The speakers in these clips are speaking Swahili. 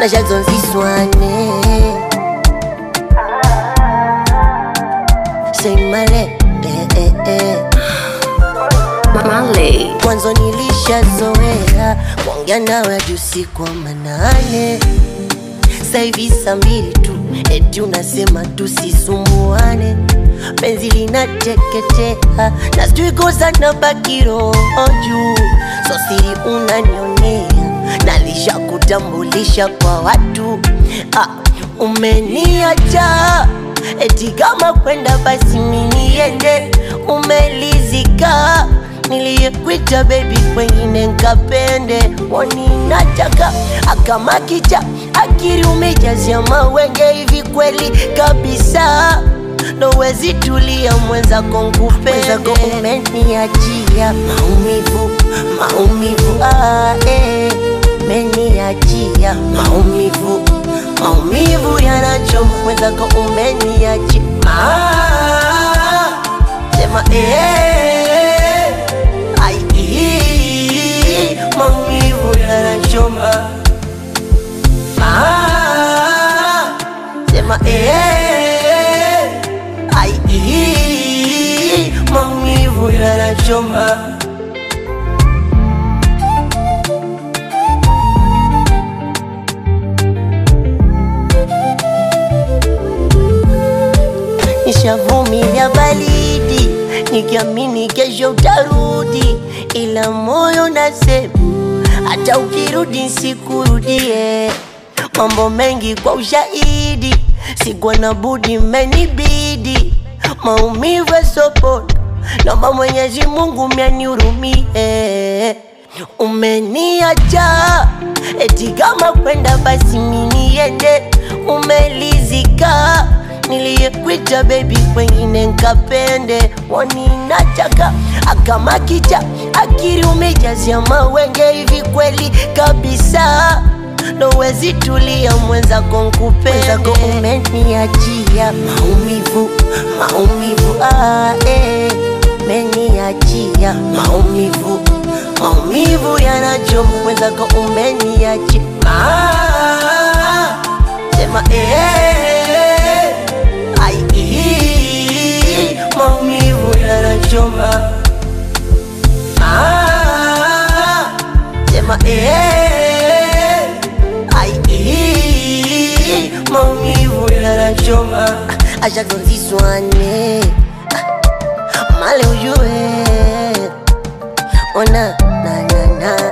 na shazonziswane seimale eh, eh, eh. Marley. mwanzo nilishazoea kuongea nawe hadi usiku wa manane saivi saa mbili tu eti unasema tusisumbuane penzi linateketea na sijui kosa na baki roho juu so siri unanionea nalishakutambulisha kwa watu ah, umeniacha eti kama kwenda basi miniende umelizika niliyekwita bebi kwengine nkapende woni nataka akamakicha akiri umejazia mawenge hivi kweli kabisa nowezi tulia mwenzako nkupendezako umeniachia maumivu maumivu ah, eh, umeniachia maumivu maumivu yanachoma mwenzako umeniachia ah, sema eh, ai, ii, maumivu yanachoma ah, sema eh, ai, ii, maumivu yanachoma nishavumilia baridi nikiamini kesho utarudi, ila moyo nasema hata ukirudi sikurudie. Mambo mengi kwa ushahidi, sikuwa na budi, menibidi maumivu yasopona. Naomba Mwenyezi Mungu mianihurumie. Umeniacha eti kama kwenda basi miniende, umelizika niliyekwita bebi kwengine nkapende woni nataka akamakicha akiri umejazia mawenge hivi kweli kabisa nowezi tulia mwenzako nkupendezako umeniachia maumivu maumivu ah, eh, umeniachia maumivu maumivu yanachoma mwenzako umeniachia ah, sema eh, ai, ii, maumivu yanachoma ah, sema eh, ai, ii, maumivu yanachoma ashazoziswane male ujue ona na na na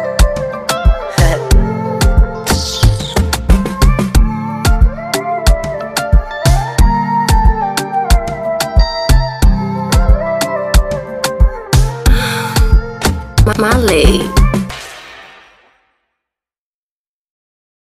Marley.